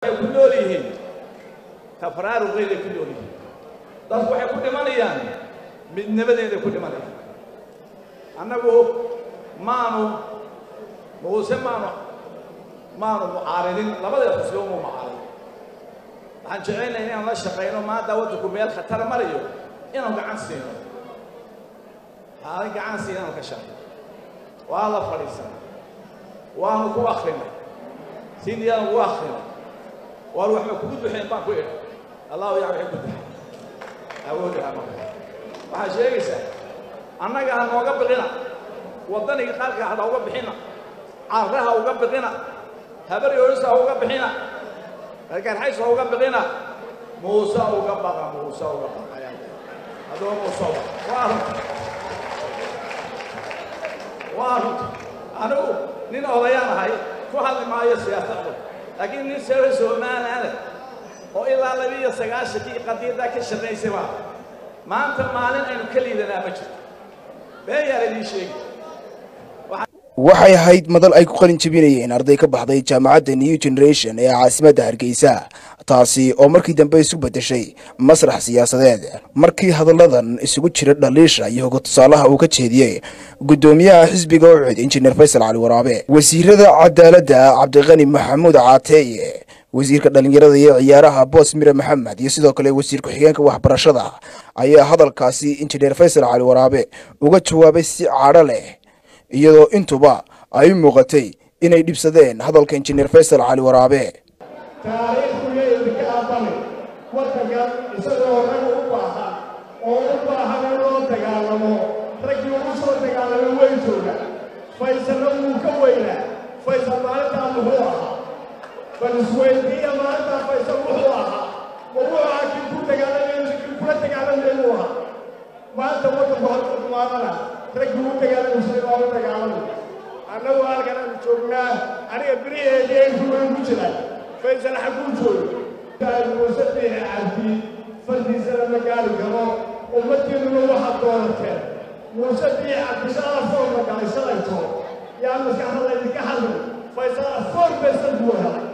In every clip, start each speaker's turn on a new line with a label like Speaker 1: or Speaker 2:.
Speaker 1: waxay ku nool yihiin tafaraaruqeeday ku nool yihiin dadku waxay ku dhimanayaan midnimadeeday ku dhimanayaan annagu maanu muuse maanu maanu mucaaridin labadeed xusbiba mu mucaarid waxaan jecelnahay inaan la shaqayno maanta waddanku meel khatar marayo inaan gacan siino haalin gacan siina inaan ka shaqayno waa la fadhiisanay waanu ku akrinay sindiyaanu ku akrinay waar waxba kugu duxeen baan ku idhi allahu yaa waxay ku duxay awooddaha marka waxaad sheegaysaa annaga ha nooga biqina waddaniga qaarka ha nooga bixina carraha uga biqina habar yoorisa ha uga bixina garxays ha uga biqina muuse uga baqa muuse uga baqa haddaba muuse uga waa runta waa runta anigu nin odayaan ahay ku hadli maayo siyaasadda laakiin nin sare somaliland oo ilaa labiiyo sagaashankii qadiyadaa ka shaqaysay baa maanta maalin aynu ka liidanaa ma jirto beeyaa laydii sheegi
Speaker 2: waxay ahayd madal ay ku qalin jebinayeen arday ka baxday jaamacadda new generation ee caasimadda hargeysa taasi oo markii dambe isu beddeshay masrax siyaasadeed markii hadalladan isugu jira dhaliisha iyo hoga tusaalaha uu ka jeediyey guddoomiyaha xisbiga ucud injineer faysal cali waraabe wasiirada cadaaladda cabdiqani maxamuud caateeye wasiirka dhallinyarada iyo ciyaaraha boos mire maxamed iyo sidoo kale wasiir ku-xigeenka waxbarashada ayaa hadalkaasi injineer faysal cali waraabe uga jawaabay si cadho leh iyadoo intuba ay u muuqatay inay dhibsadeen hadalka injineer faysal cali waraabe
Speaker 3: taariikhdu yeedinka aabane waddankan isagoo rag u baahan oo u baahan in loo dagaalamo raggii ugu soo dagaalamay way jooga faysalna wuu ka weynaa faysal maalintaa muxuu ahaa bal isweydiiya maalintaa faysal wuxuu ahaa ma wuxuu ahaa kii ku dagaalamay kii kula dagaalamay buu ahaa maanta waddanku halka kumaadana raggii u dagaalamaysa waa u dagaalamay annagu halkan aanu joognaa aniga beriheedii ay rugan ku jiraan faysal xagguu joogo muuse biixi cabdi fardiisana ma gaari karo ummaddiinuna waxaad doonateen muuse biixi cabdi shala foor la galay shalayto yaa maskaxda laydinka hadlay faysal foor besan buu helay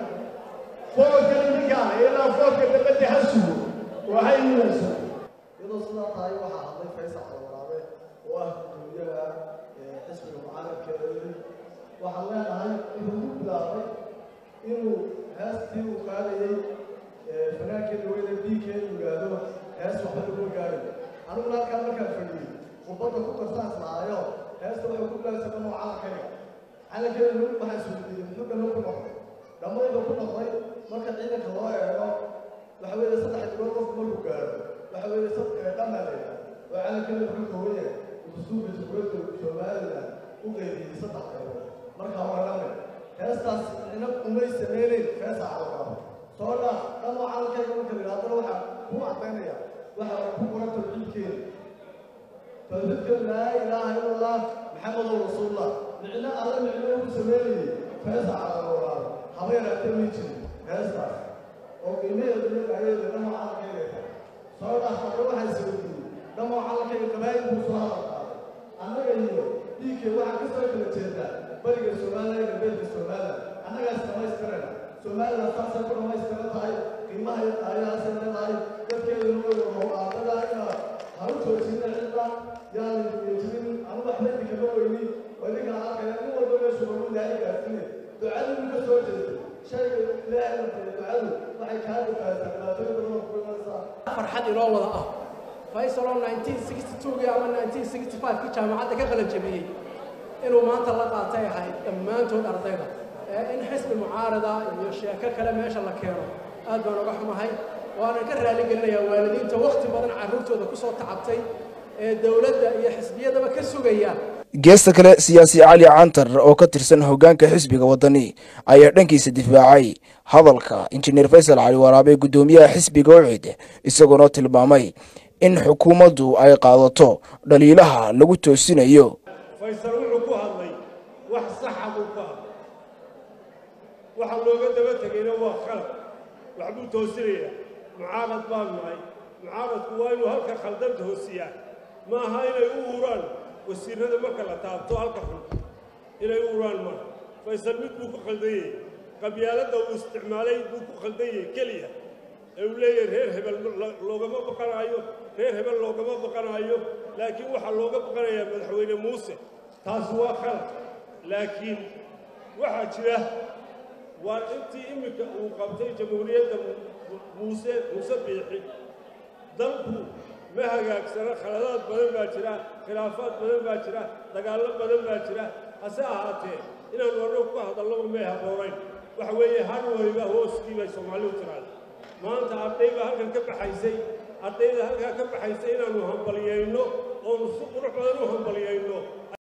Speaker 3: foorkan idinkaana ilaa foorka dabadda ha sugo waxay yimaysaa
Speaker 4: iyadoo sidaa tahay waxaa hadlay faysal calwaraabe oo ah guddoomiyaha xisbiga mucaaradkeeda yidhi waxaan leenahay wuxuu ku bilaabay inuu heestii uu qaadayey fanaankii daweyda diinka inuu yidhaahdo hees waxba laguma gaarayo aniguna halkaan markaan fadhiyey khudbadda ku darsaas lahaayo heesta waxay ku bilaabsa dhammo calankayga calankeeda waxaa isweydiiyey muxuu dhammo ku noqday dhammayda ku noqday marka ciidanka loo eego waxa weeye saddex dibood qofku markuu gaaro waxa weeye sad dhammaa la yidhaha oo calankeeda wuxuu kooban yahay dastuurka jamhuuriyadda somaliland u qeybiyey saddex qaybood markaa waa dhamme heestaas ina umay sameynayn heesa calaqaabo soo dhaaf dhammo calankayga marka la yidhahdana waxaa ku caddaynaya waxaa ku qoran tawxiidkeeda tawxiidkeeda laa ilaaha ila allah maxamedow rasuulullah micno alle micno ugu sameynayay heesa calaqaabo haba yaraatee may jirin heestaas oo qiimaheedu iyo ayadeeda dhammo calankayga soo dhaaf marka waxaa isweydiiyey dhammo calankayga qabaayil buu soo hadal qaaday annaga iyo dhiigkee waxaa ka soo kala jeedaa bariga somaliland iyo galbeedka somaliland annagaas dhamaystirana somaliland saasay ku dhamaystiran tahay qiimaha ayaasay leedahay dadkeeduna way howlaadada ina ha u joojina cidda yaan jirin anu waxba idinkama weyni oo idinkaa arkaya nin walba meeshu wagu ilaahay gaarsiine ducadu ka soo jeestay shayga ilaahay la fariyo ducadu waxay kaa dhibaataa dhibaatooyin badan oo ku imanaysaa
Speaker 5: farxad inoo wada ah faysal oo 1962 ama 1965 ki jaamacadda ka qalan jabiyey inuu maanta la qaatay ahayd dhammaantood ardayda ee in xisbi mucaarada iyo sheeko kale meesha la keeno aad baan uga xumahay waanan ka raali gelinayaa waalidiinta wakhti badan carruurtooda ku soo tacabtay ee dowladda iyo xisbiyadaba ka sugaya
Speaker 2: geesta kale siyaasi cali cantar oo ka tirsan hoggaanka xisbiga waddani ayaa dhankiisa difaacay hadalka injineer faysal cali waraabe guddoomiyaha xisbiga ucid isagoona tilmaamay in xukuumaddu ay qaadato dhaliilaha lagu toosinayo
Speaker 3: faysal wuxuu ku hadlay wax saxa buu ku hadlay waxa looga daba tegayna waa khalad waxbuu toosinayaa mucaarad baan nahay mucaaradku waa inuu halka khaldanta hoosiyaa ma aha inay u uraan wasiirada marka la taabto halka xun inay u uraan maaha faysal mid buu ku khaldanyay
Speaker 6: qabyaaladda uu isticmaalay buu ku khaldan yahay keliya ee uu leeyahay reer hebel loogama baqanaayo reer hebel loogama baqanaayo laakiin waxaa looga baqanayaa madaxweyne muuse taasi waa khalad laakiin waxaa jira waa intii iminka uu qabtay jamhuuriyadda muuse muuse biixi dalku ma hagaagsana khaladaad badan baa jira khilaafaad badan baa jira dagaallo badan baa jira hase ahaatee inaannu annagu ku hadallaba may habboonayn waxa weeye har waliba hooskii bay soomaalidu tiraada maanta arday baa halkan ka baxaysay ardayda halkaa ka baxaysay inaannu hambalyayno oonu si qurux badan u hambalyayno